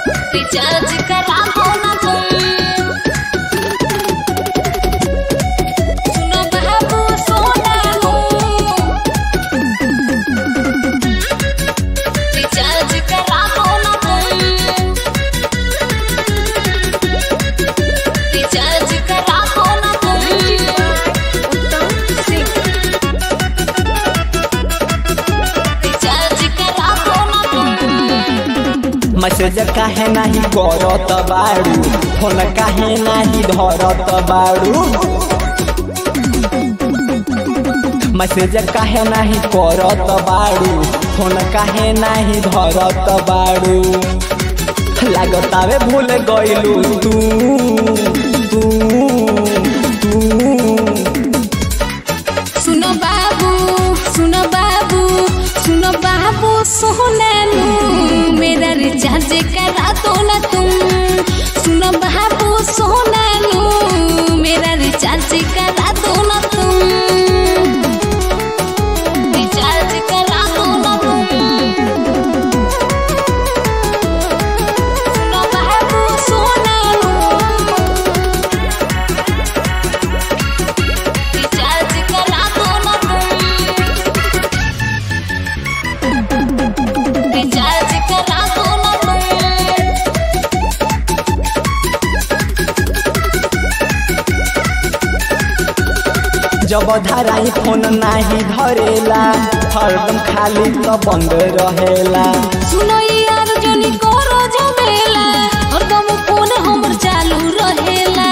recharge करा दो ना तुम सुनो बाबू सोना लो रिचार्ज करा दो ना तुम रिचार्ज करा दो ना तुम रिचार्ज करा दो ना तुम मैसेज काहे नाही करत बाड़ू फोन काहे नाही धरत बाड़ू मैसेज काहे नाही करत बाड़ू फोन काहे नाही धरत बाड़ू लागतावे भूल गइलू तू तू तू सुनो बाबू सुनो बाबू सुनो बाबू सोनानू मेरा रिचार्ज करा दो ना तुम सुनो बाबू सोनानू मेरा रिचार्ज करा दो ना तुम रिचार्ज करा दो ना तुम सुनो बाबू सोनानू रिचार्ज करा दो ना तुम रिचार्ज करा दो ना तुम जब धराई फोन नाही धरेला हरदम खाली तो बंद रहेला सुनो यार जोनी करो झमेला हरदम फोन हमर चालू रहेला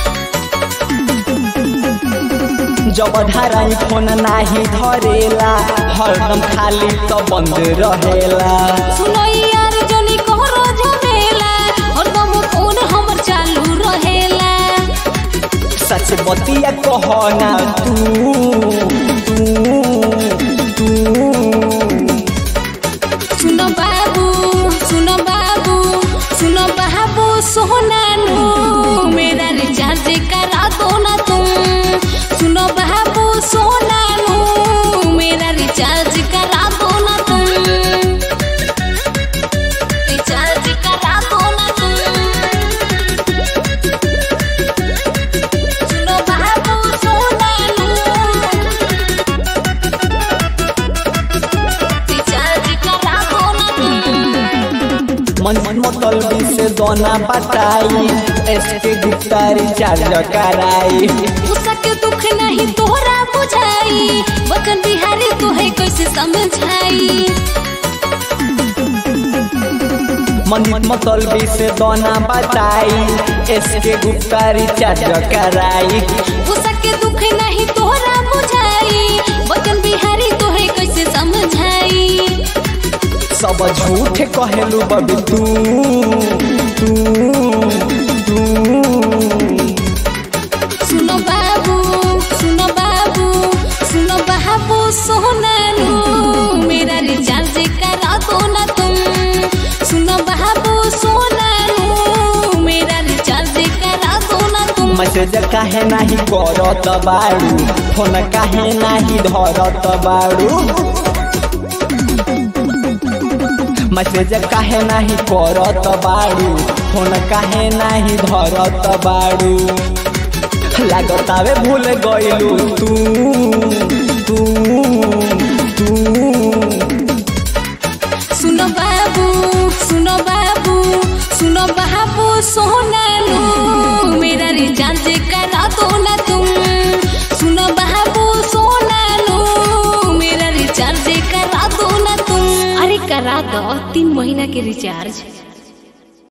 जब धराई फोन नाही धरेला हरदम खाली तो बंद रहेला सुनो यार जोनी करो झमेला हरदम फोन हमर चालू रहेला सच बतिया कहना तू तू तू सुनो बाबू सुनो बाबू सुनो बाबू सोनानू मेरा रिचार्ज करा दो ना तुम सुनो बाबू सोनानू मेरा रिचार्ज करा दो ना तुम रिचार्ज करा दो ना तुम सुनो बाबू सोनानू रिचार्ज करा दो ना तुम मन मतलबी से दोना बताई एसके गुप्ता रिचार्ज कराई उसके दुख नहीं तोरा बुझाई बकन बिहारी तोहे कैसे समझाई मन मतलबी से दोना बताई एसके गुप्ता रिचार्ज कराई उसके दुख नहीं तोरा बुझाई बकन बिहारी तोहे कैसे समझाई सब झूठ कहलू बबी तू तू तू सुनो बाबू सुनो बाबू सुनो बाबू सोनानू मेरा रिचार्ज करा दो ना तुम सुनो बाबू सोनानू मेरा रिचार्ज करा दो ना तुम मैसेज काहे नाही करत बाड़ू फोन काहे नाही धरत बाड़ू मैसेज काहे नाही करत बाड़ू फोन काहे नाही धरत बाड़ू लागतावे भूल गइलू तू तू तू सुनो बाबू सुनो बाबू सुनो बाबू सोनानू मेरा रिचार्ज करा दो ना तुम सुनो बाबू सोनानू मेरा रिचार्ज करा दो ना तुम अरे करा दो तीन महीना के रिचार्ज